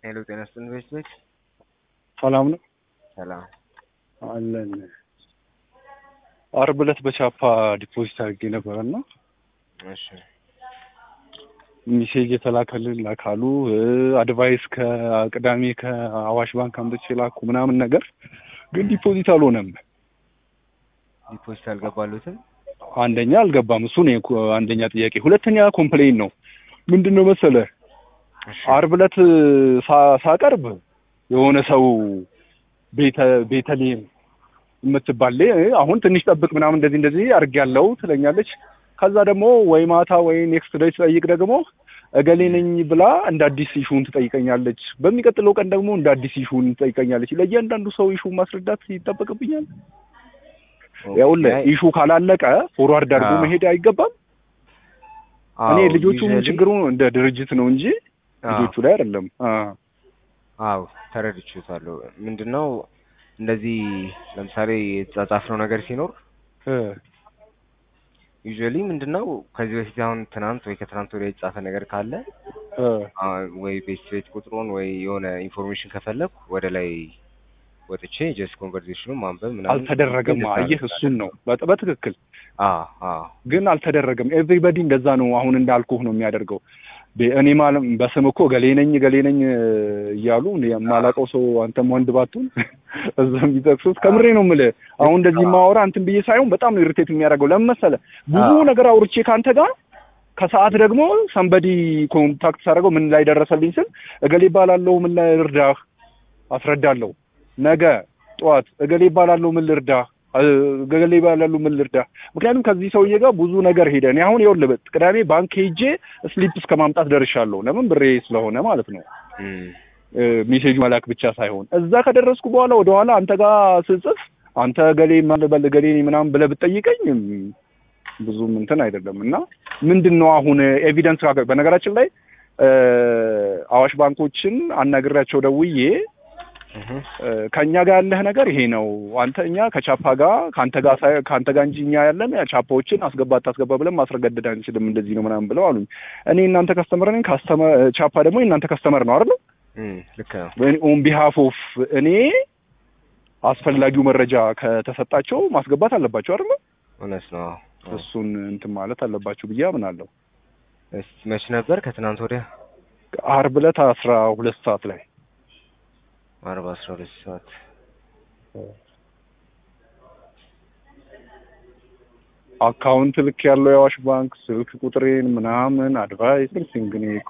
ሄሎ ጤና ይስጥልኝ ቤት ቤት ሰላም ነው ሰላም አለን። አርብ ዕለት በቻፓ ዲፖዚት አድርጌ ነበረ እና እሺ ሚሴጅ የተላከልን ላካሉ አድቫይስ ከቅዳሜ ከአዋሽ ባንክ አምጥቼ ላኩ ምናምን ነገር ግን ዲፖዚት አልሆነም። ዲፖዚት አልገባሉትም አንደኛ አልገባም። እሱ ነው የኮ- አንደኛ ጥያቄ። ሁለተኛ ኮምፕሌን ነው ምንድን ነው መሰለ እሺ አርብ ዕለት ሳ- ሳቀርብ የሆነ ሰው ቤተ ቤተልሔም የምትባል ሌ- አሁን ትንሽ ጠብቅ ምናምን እንደዚህ እንደዚህ አድርጌያለሁ ትለኛለች። ከዛ ደግሞ ወይ ማታ ወይ ኔክስት ዴይ ትጠይቅ ደግሞ እገሌ ነኝ ብላ እንደ አዲስ ኢሹን ትጠይቀኛለች። በሚቀጥለው ቀን ደግሞ እንደ አዲስ ኢሹን ትጠይቀኛለች። ለእያንዳንዱ ሰው ኢሹ ማስረዳት ይጠበቅብኛል። ያውልህ ኢሹ ካላለቀ ፎርዋርድ አድርጎ አዎ። መሄድ አይገባም። እኔ ልጆቹም ችግሩ እንደ ድርጅት ነው እንጂ ልጆቹ ላይ አይደለም። አ አዎ ተረድቼታለሁ። ምንድነው እንደዚህ ለምሳሌ የተጻጻፍነው ነገር ሲኖር እ ዩዥዋሊ ምንድነው ከዚህ በፊት አሁን ትናንት ወይ ከትናንት ወዲያ የተጻፈ ነገር ካለ እ አ፣ ወይ ቤት ቤት ቁጥሩን ወይ የሆነ ኢንፎርሜሽን ከፈለኩ ወደ ላይ ወጥቼ ጀስት ኮንቨርሴሽኑን ማንበብ ምናምን አልተደረገም። እንደዛ አየህ ነው። እሱን ነው በጥ- በትክክል አዎ አዎ ግን አልተደረገም። ኤቭሪበዲ እንደዛ ነው አሁን እንዳልኩህ ነው የሚያደርገው። ቤ- እኔ ማለም በስም እኮ ገሌ ነኝ ገሌ ነኝ እ እያሉ እኔ የማላውቀው ሰው አንተም ወንድ ባቱን እዛ የሚጠቅሱት ከምሬ ነው የምልህ። አሁን እንደዚህ ማወራ እንትን ብዬ ሳይሆን በጣም ነው ኢሪቴት የሚያደርገው። ለምን መሰለህ ብዙ አዎ። ነገር አውርቼ ከአንተ ጋር ከሰዓት ደግሞ ሰንበዲ ኮንታክት ሳደርገው ምን ላይ ደረሰልኝ ስል እገሌ ይባላለሁ ምን ላይ ልርዳህ አስረዳለሁ። ነገ ጠዋት እገሌ ይባላለሁ ምን ልርዳህ እ- እገሌ ይባላለሁ ምን ልርዳህ። ምክንያቱም ከዚህ ሰውዬ ጋር ብዙ ነገር ሄደ። እኔ አሁን ይኸውልህ ቅዳሜ ባንክ ሄጄ ስሊፕ እስከ ማምጣት ደርሻለሁ። ለምን ብሬ ስለሆነ ማለት ነው። እም፣ እ፣ ሜሴጁ መላክ ብቻ ሳይሆን እዛ ከደረስኩ በኋላ ወደኋላ አንተ ጋር ስጽፍ አንተ ገሌ ማለበል ገሌ ነኝ ምናምን ብለህ ብትጠይቀኝ እም፣ ብዙም እንትን አይደለም እና ምንድን ነው አሁን ኤቪደንስ ካገ በነገራችን ላይ እ፣ አዋሽ ባንኮችን አናግሬያቸው ደውዬ እህ፣ እ፣ ከእኛ ጋር ያለህ ነገር ይሄ ነው። አንተ እኛ ከቻፓ ጋር ከአንተ ጋር ሳይ- ከአንተ ጋር እንጂ እኛ ያለን ቻፓዎችን አስገባ አታስገባ ብለን ማስረገደድ አንችልም እንደዚህ ነው ምናምን ብለው አሉኝ። እኔ እናንተ ከስተመር ነኝ፣ ካስተመር ቻፓ ደግሞ የእናንተ ከስተመር ነው አይደል? እም፣ ልክ ነው። ኦን ቢሃፍ ኦፍ እኔ አስፈላጊው መረጃ ከተሰጣቸው ማስገባት አለባቸው አይደል? እውነት ነው። አዎ። እሱን እንትን ማለት አለባቸው ብዬ አምናለሁ። እስቲ መች ነበር? ከትናንት ወዲያ አርብ ዕለት አስራ ሁለት ሰዓት ላይ አርባ አስራ ሁለት ሰዓት አካውንት ልክ ያለው የአዋሽ ባንክ ስልክ ቁጥሬን ምናምን አድቫይስ ኤቭሪቲንግ እኔ እኮ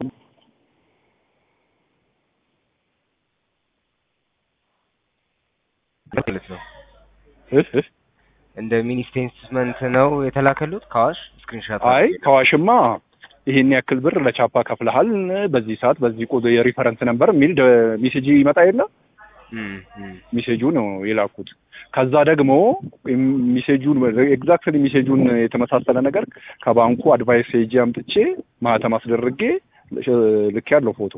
ማለት ነው። እህ እህ እንደ ሚኒ ስቴትመንት ነው የተላከሉት ከአዋሽ ስክሪንሻት። አይ ከዋሽማ ይሄን ያክል ብር ለቻፓ ከፍለሃል በዚህ ሰዓት በዚህ ቁ የሪፈረንስ ነበር የሚል ደ- ሜሴጅ ይመጣ የለ እም፣ እም፣ ሜሴጁ ነው የላኩት። ከዛ ደግሞ ሜሴጁን ኤግዛክትሊ ሜሴጁን የተመሳሰለ ነገር ከባንኩ አድቫይስ ሄጄ አምጥቼ ማህተም አስደርጌ ልክ ያለው ፎቶ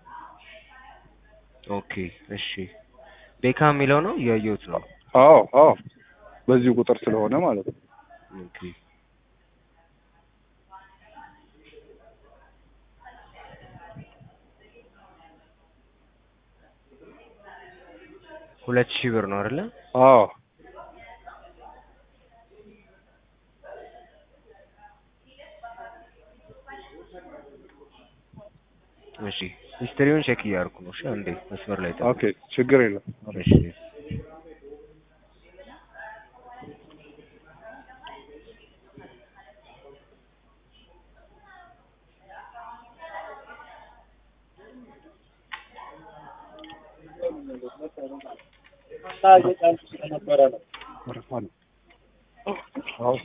ኦኬ እሺ። ቤካ የሚለው ነው እያየሁት ነው። አዎ አዎ በዚሁ ቁጥር ስለሆነ ማለት ነው። ኦኬ ሁለት ሺህ ብር ነው አይደለ? አዎ እሺ ሂስትሪውን ቼክ እያደረኩ ነው። እሺ አንዴ መስመር ላይ ጠብቅ። ኦኬ ችግር የለም። እሺ ወረፋ ነው። አዎ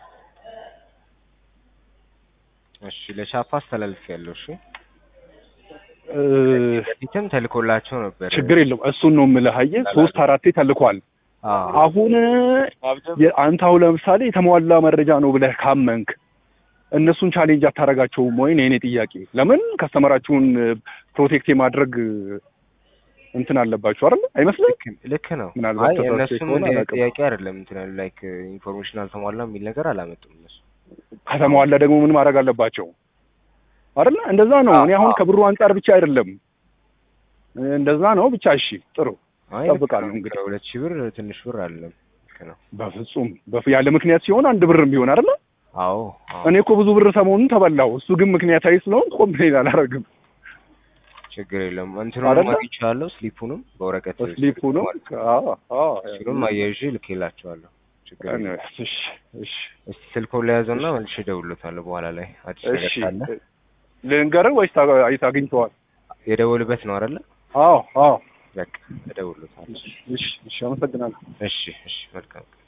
እሺ ለቻፓ አስተላልፍ ያለው እሺ እ፣ በፊትም ተልኮላቸው ነበር። ችግር የለም እሱን ነው የምልህ። አየህ ሶስት አራቴ ተልኳል። አዎ አሁን የ- አንተ አሁን ለምሳሌ የተሟላ መረጃ ነው ብለህ ካመንክ እነሱን ቻሌንጅ አታደርጋቸውም ወይ? ነው የኔ ጥያቄ። ለምን ከስተመራችሁን ፕሮቴክት የማድረግ እንትን አለባችሁ አይደል? አይመስልም? ልክ ልክ ነው። ምናልባት አይ ተሳስቼ እነሱም ከሆነ እንደ አላውቅም። ጥያቄ አይደለም እንትን ያሉ ላይክ ኢንፎርሜሽን አልተሟላም የሚል ነገር አላመጡም እነሱ። ከተሟላ ደግሞ ምን ማድረግ አለባቸው አይደል? እንደዛ ነው። እኔ አሁን አዎ። ከብሩ አንጻር ብቻ አይደለም እንደዛ ነው። ብቻ እሺ፣ ጥሩ አይ ልክ እጠብቃለሁ ነው። እንግዲህ። ሁለት ሺህ ብር ትንሽ ብር አይደለም። ልክ ነው። በፍጹም በፍ ያለ ምክንያት ሲሆን አንድ ብርም ቢሆን አይደል? አዎ አዎ እኔ እኮ ብዙ ብር ሰሞኑን ተበላው። እሱ ግን ምክንያታዊ ስለሆን ኮምፕሌን አላደርግም። ችግር የለም። እንትኑንም አይደለ? አግኝቼዋለሁ ስሊፑንም በወረቀት ስሊፑ ነው። አዎ አዎ እሱንም አያይዤ ልኬላቸዋለሁ። ችግር የለም። እሺ እሺ እስቲ ስልኮን ለያዘውና መልሼ እደውልለታለሁ በኋላ ላይ አዲስ ነገር እሺ ካለ ልንገርህ ወይስ ታገ- አይተህ አግኝተዋል? የደወልበት ነው አይደለ? አዎ አዎ በቃ እደውልለታለሁ። እሺ እሺ አመሰግናለሁ። እሺ እሺ መልካም